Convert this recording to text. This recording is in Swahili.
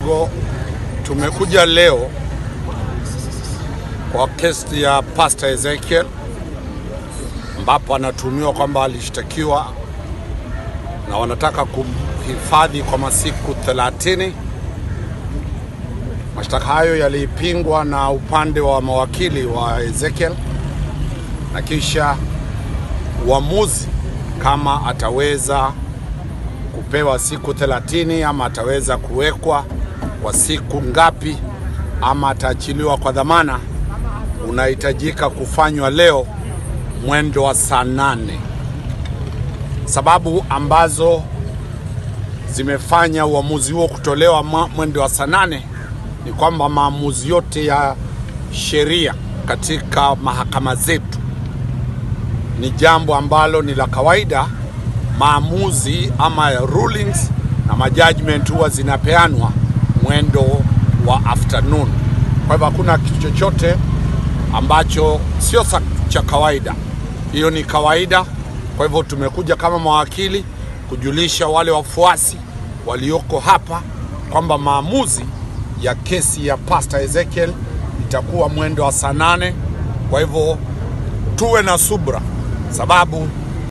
Hivyo tumekuja leo kwa kesi ya Pastor Ezekiel ambapo anatumiwa kwamba alishtakiwa na wanataka kumhifadhi kwa masiku 30. Mashtaka hayo yalipingwa na upande wa mawakili wa Ezekiel na kisha uamuzi kama ataweza kupewa siku 30 ama ataweza kuwekwa kwa siku ngapi ama ataachiliwa kwa dhamana unahitajika kufanywa leo mwendo wa saa nane. Sababu ambazo zimefanya uamuzi huo kutolewa mwendo wa saa nane ni kwamba maamuzi yote ya sheria katika mahakama zetu ni jambo ambalo ni la kawaida. Maamuzi ama rulings na majudgment huwa zinapeanwa mwendo wa afternoon. Kwa hivyo hakuna kitu chochote ambacho sio cha kawaida, hiyo ni kawaida. Kwa hivyo tumekuja kama mawakili kujulisha wale wafuasi walioko hapa kwamba maamuzi ya kesi ya Pastor Ezekiel itakuwa mwendo wa saa nane. Kwa hivyo tuwe na subra, sababu